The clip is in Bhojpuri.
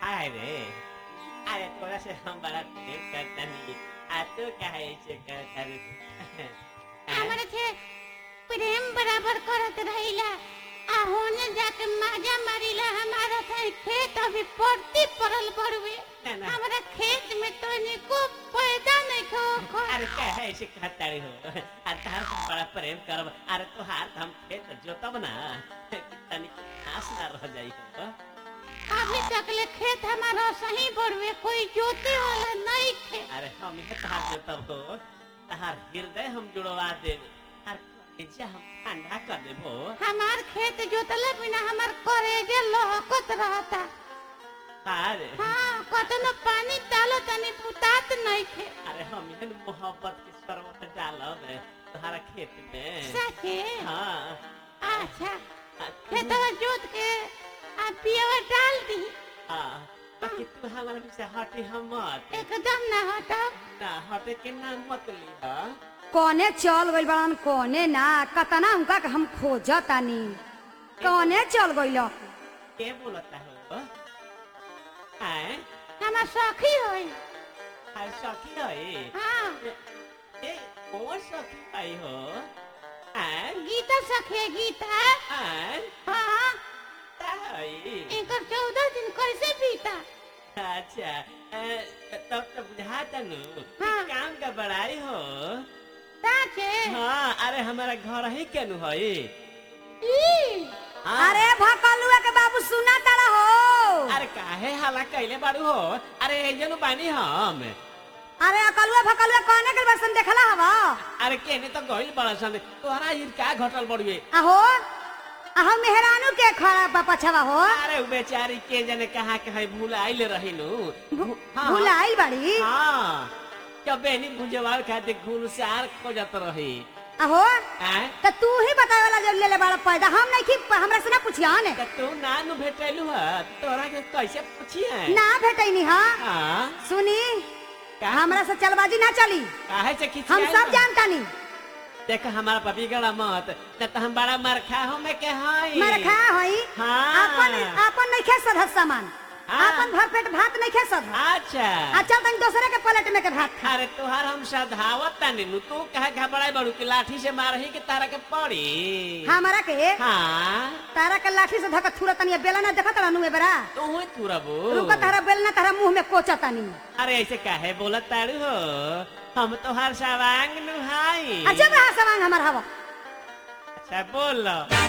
काय रे अरे थोड़ा से हम बड़ा प्रेम करता नहीं आ तू काहे ऐसे करता रे हमारे थे प्रेम बराबर करत रहिला आ होने जाके माजा मारिला हमारा था खेत अभी पड़ती पड़ल बड़वे ना, ना। हमारा खेत में तो निको पैदा नहीं खो खो अरे काहे ऐसे करता रे हो अरे तार से बड़ा प्रेम करब अरे तोहार हम खेत जोतब ना तनी घास ना रह जाई हो अभी तक ले खेत हमारा सही बड़वे कोई जोते वाला नहीं थे अरे हम ये तहार जोतब हो तहार हृदय हम जुड़वा देब और कलेजा हम ठंडा कर देब हो हमार खेत जोतले बिना हमार करेजे लहकत रहता अरे हाँ कतनो पानी डालो तनी पुतात नहीं थे अरे हम ये मोहब्बत के शरबत डालब तोहरा खेत में सचे हाँ अच्छा आ, तू- खेतवा जोत के आ पियवा डाल दी हाँ बाकी तू हमारे पीछे हटे हम मत एकदम ना हटो ना हटे के नाम मत ली कौने चल गइल बड़न कौने ना कतना उनका के हम खोजतानी कौने चल गइल के बोलता हो आए हमार सखी होई अरे सखी है हाँ ए कौन सखी आई हो आए गीता सखी है, गीता आए हाँ ताई इनकर चौदह दिन कैसे बीता अच्छा ए, तब तो बुझाता नु कि हाँ। काम का बड़ाई हो साचे हाँ अरे हमारा घर ही केनु है ई हाँ। अरे भकलुआ के बाबू सुना तारा हो अरे काहे हाला कैले बाड़ू हो अरे एजनु बानी हम अरे अकलुआ भकलुआ कौने के बसन देखला हवा अरे केने तो गइल बड़ा सन तोहरा ई का घटल बड़ुए आहो आहो मेहरानू के खड़ा बा पछवा हो अरे उ बेचारी के जने कहा के है भूल आइल रहिनु भू- हाँ। भुलाइल बाड़ी हाँ जब बेनी भुजवाल खातिर घुलसार खोजत रही आहो आय त तू ही बतावे वाला जो ले ले बड़ा पैदा हम नहीं की हमरा से ना पूछिया ने त तू ना नु भेटैलु ह तोरा के कैसे पूछिए ना भेटैनी हा हाँ सुनी का हमरा से चलबाजी ना चली काहे से खिचिया हम सब जानतानी देख हमारा पपी गड़ा मत न त हम बड़ा मरखा हो में के हई मरखा होई हाँ। अपन अपन नहीं खे सधत सामान हाँ। अपन भर पेट भात नहीं खे सध अच्छा अच्छा तनी दूसरे के प्लेट में के भात खा अरे तोहार हम सधावत तानी नु तू कहे घबराई बड़ू की लाठी से मारही के तारा के पड़ी हमरा के हाँ तारा के लाठी से धक थुरा तनी बेला ना देखत रहनु ए बेरा तू ही तुरबू रुको तारा बेल ना तारा मुंह में कोचा तनी अरे ऐसे काहे बोलत तारू हो हम तोहार सवांग नु हाई अच्छा बहा सवांग हमर हवा अच्छा बोल लो